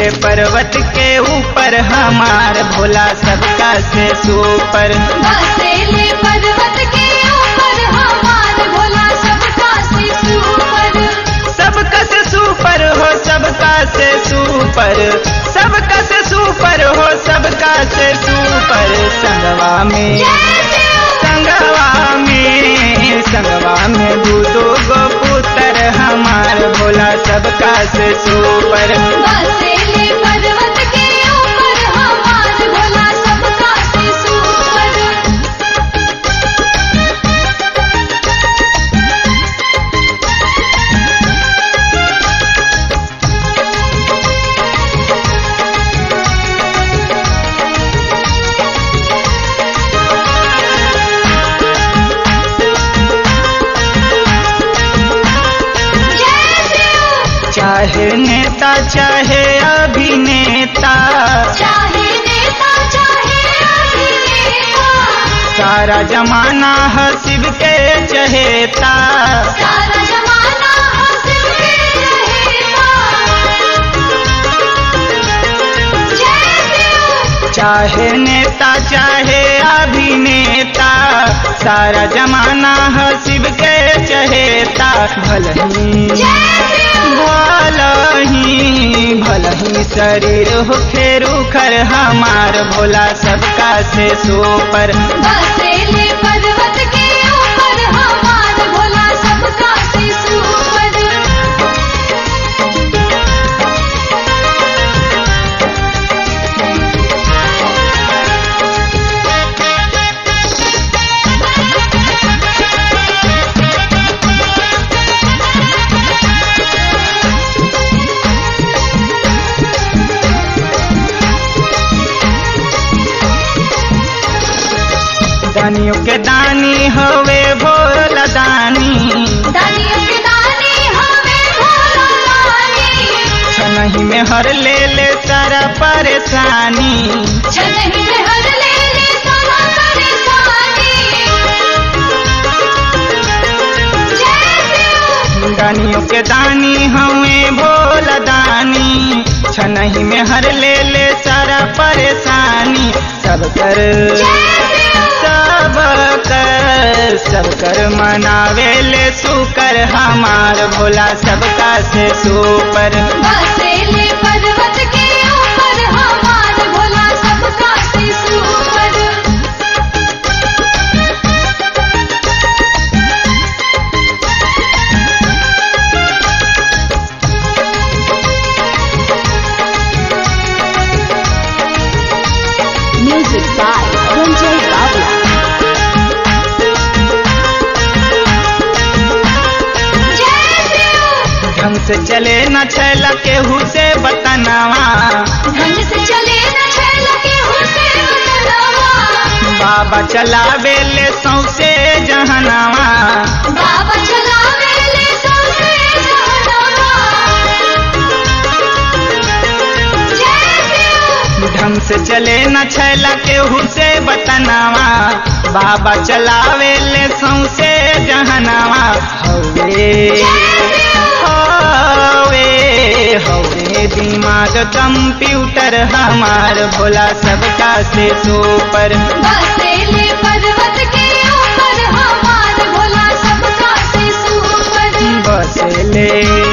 ले पर्वत के ऊपर हमार भोला सबका से सुपर बसेले पर्वत के ऊपर हमार भोला सबका से ऊपर सबका से सुपर हो सबका से सुपर सबका से सुपर हो सबका से सुपर संगवा में संगवा में संगवा में दू दो गो पुत्र हमार भोला सबका से सुपर बसेले पर्वत के ऊपर हमार भोला सबका से ऊपर जय शिव चाहे नेता चाहे अभिनेता चाहे नेता चाहे अभिनेता सारा जमाना है शिव के चहेता सारा जमाना हंस के रहेगा जय शिव चाहे नेता चाहे अभिनेता सारा जमाना है शिव के चहेता भलही जय शिव भलही भलही शरीर हो फेरू खर हमार भोला सबका से सोपर बसेले पर्वत के ऊपर हमार भोला सबका से ऊपर दानियों के दानी होवे भोला दानी दानियों के दानी हमें भोला लानी छनही में हर ले ले सारा परेशानी छनही में हर ले ले सारा परेशानी जय शिव दानियों के दानी हमें भोला दानी छनही में हर ले ले सारा परेशानी सब कर सब कर सब कर मनावे ले सुकर हमार भोला सबका से सुपर बसेले पर्वत के ऊपर हमार भोला सबका से ऊपर Music by Ranjay Babla. जय शिव ढंग से चले न छैला केहू से बतनावा ढंग से चले न छैल के हुसे बतलावा बाबा चलावे ले सौसे जहनावा बाबा चलावे ले सौसे जहनावा जय शिव ढंग से चले न छैला केहू से बतनावा बाबा चलावे ले सौसे जहनावा हवे हवे हवे दिमाग कंप्यूटर हमार भोला सबका से सुपर बसेले पर्वत के ऊपर हमार भोला सबका से ऊपर बसले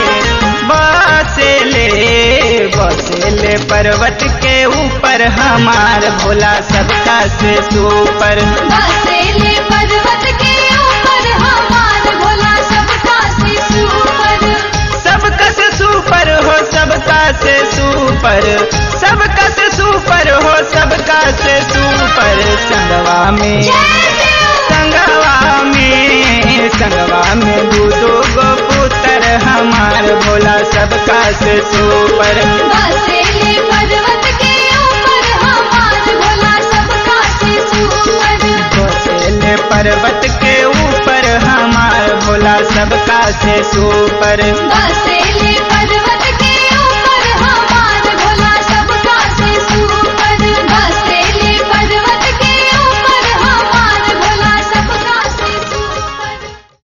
बसले बसले पर्वत के ऊपर हमार भोला सबका से सुपर बसेले पर्वत के ऊपर हमार भोला सबका से ऊपर सबका से सुपर हो सबका से सुपर सबका से सुपर हो सबका से सुपर संगवा में संगवा में संगवा में दू दो गो पुत्र हमार भोला सबका से सुपर बसेले पर्वत के ऊपर हमार भोला सबका से ऊपर बसेले पर्वत के ऊपर हमार भोला सबका से सुपर बसे